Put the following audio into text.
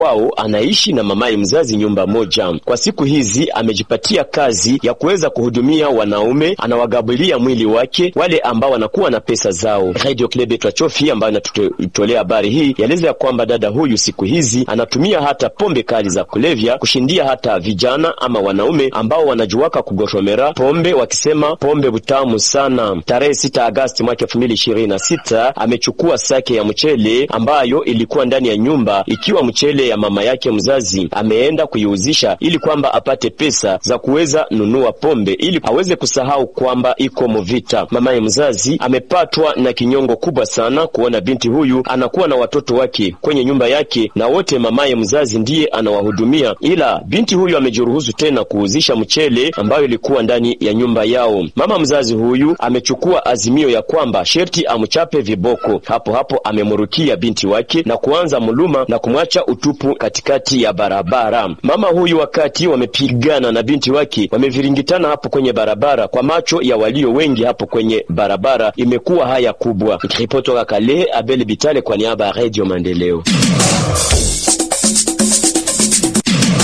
kwao anaishi na mamaye mzazi nyumba moja. Kwa siku hizi amejipatia kazi ya kuweza kuhudumia wanaume, anawagabulia mwili wake wale ambao wanakuwa na pesa zao. Radio Club Twachofi ambayo inatutolea habari hii yaeleza ya kwamba dada huyu siku hizi anatumia hata pombe kali za kulevya kushindia hata vijana ama wanaume ambao wanajuaka kugoshomera pombe, wakisema pombe butamu sana. Tarehe 6 Agasti mwaka 2026 amechukua sake ya mchele ambayo ilikuwa ndani ya nyumba ikiwa mchele ya mama yake mzazi, ameenda kuiuzisha ili kwamba apate pesa za kuweza nunua pombe ili aweze kusahau kwamba iko muvita. Mamaye mzazi amepatwa na kinyongo kubwa sana kuona binti huyu anakuwa na watoto wake kwenye nyumba yake na wote mamaye mzazi ndiye anawahudumia, ila binti huyu amejiruhusu tena kuuzisha mchele ambayo ilikuwa ndani ya nyumba yao. Mama mzazi huyu amechukua azimio ya kwamba sherti amchape viboko. Hapo hapo amemrukia binti wake na kuanza muluma na kumwacha utupu katikati ya barabara. Mama huyu wakati wamepigana na binti wake wameviringitana hapo kwenye barabara, kwa macho ya walio wengi hapo kwenye barabara imekuwa haya kubwa. Nikiripoti toka Kale, Abel Bitale kwa niaba ya Radio Maendeleo.